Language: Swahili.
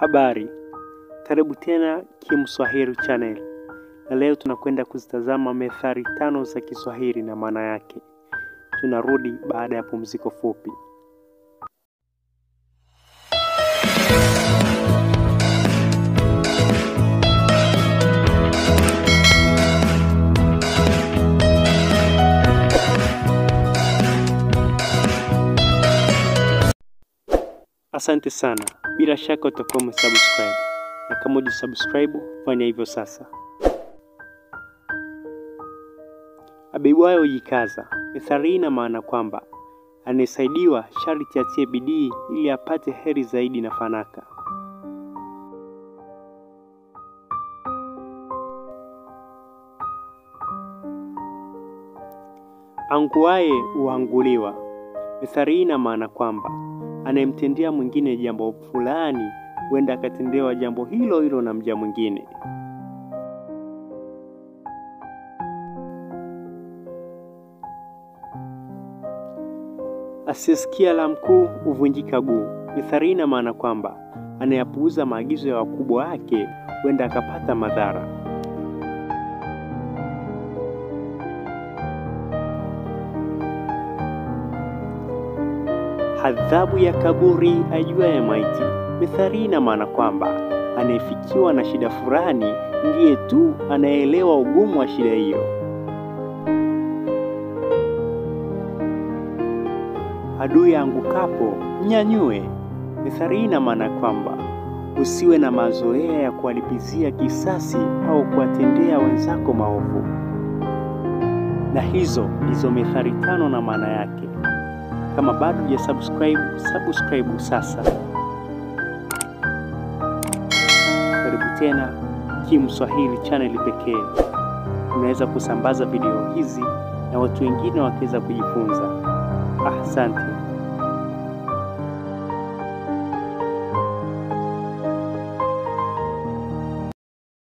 Habari, karibu tena Kimswahili Channel, na leo tunakwenda kuzitazama methali tano za Kiswahili na maana yake. Tunarudi baada ya pumziko fupi. Asante sana, bila shaka utakuwa umesubscribe, na kama hujasubscribe fanya hivyo sasa. Abebayo hujikaza. Methali hii ina maana kwamba anayesaidiwa sharti atie bidii ili apate heri zaidi na fanaka. Anguaye huanguliwa. Methali hii ina maana kwamba anayemtendea mwingine jambo fulani huenda akatendewa jambo hilo hilo na mja mwingine. Asiyesikia la mkuu huvunjika guu. Methali hii ina maana kwamba anayepuuza maagizo ya wakubwa wake huenda akapata madhara. Adhabu ya kaburi ajuaye maiti. Methali hii ina maana kwamba anayefikiwa na shida fulani ndiye tu anayeelewa ugumu wa shida hiyo. Adui angukapo mnyanyue. Methali hii ina maana kwamba usiwe na mazoea ya kuwalipizia kisasi au kuwatendea wenzako maovu. Na hizo ndizo methali tano na maana yake. Kama bado hujasubscribe, subscribe sasa. Karibu tena Kimswahili Channel pekee. Unaweza kusambaza video hizi na watu wengine wakaweza kujifunza. Asante.